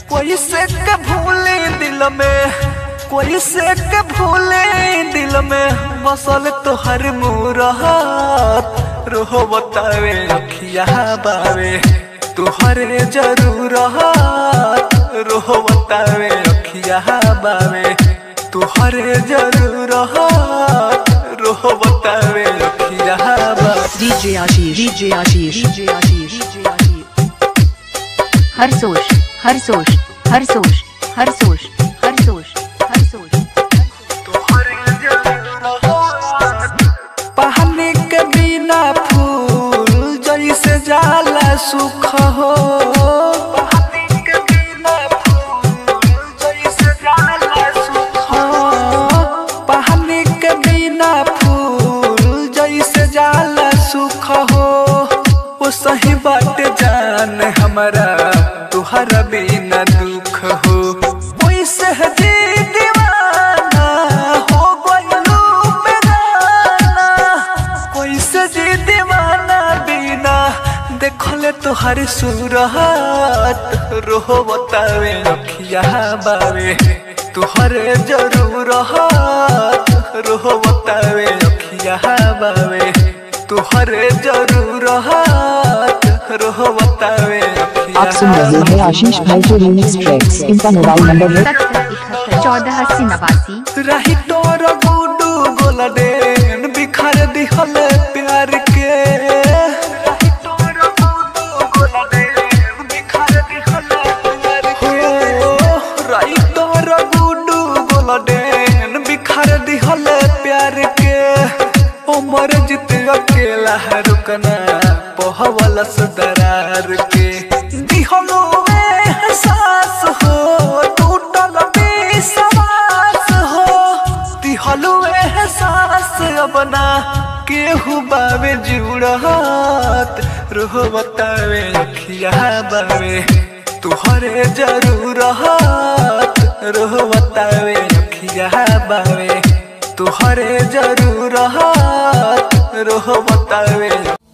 कोई से के भूले दिल में कोई से के भूले दिल में बसल तोहर मूरत रोहो बतावे अखिया बावे तुहरे जरूरत रोहो बतावे अखिया बावे तुहरे जरूरत रोहो बतावे अखिया बावे DJ Ashish DJ Ashish DJ Ashish DJ Ashish हर सोच हर सोच हर सोच हर सोच हर सोच हर सोच पानी के बिना फूल जैसे जाला सुख हो पानी के बिना फूल जैसे जाला सुख हो पानी के बिना फूल जैसे जाला सुख हो वो सही बात जान हमारा तुहरा बिना दुख हो वैसे जी दीवाना हो गइलू बेगाना वैसे जी दीवाना बिना देखले तुहर सूरत रोहो बतावे अखिया बावे तुहरे जरूरत रोहो बतावे अखिया बावे तुहरे जरूरत रोहो बतावे अखिया आप सुन रहे हैं आशीष भाई के रिमिक्स ट्रैक्स इनका मोबाइल नंबर है सत्तर इकहत्तर चौदह अस्सी नवासी रही तोर गुडू गोलडेन बिखर दिहल प्यार के रही तोर गुडू गोलडेन बिखर दिहल प्यार के रही तोर गुडू गोलडेन बिखर दिहल प्यार के उमर जित अकेला है रुकना पहवल दरार के दिहलो एहसास हो टूटल विश्वास हो दिहलो एहसास अपना केहू बावे जुड़त रोह बतावे अखिया बावे तुहरे जरूरत रोह बतावे अखिया बावे तुहरे जरूरत रोह बतावे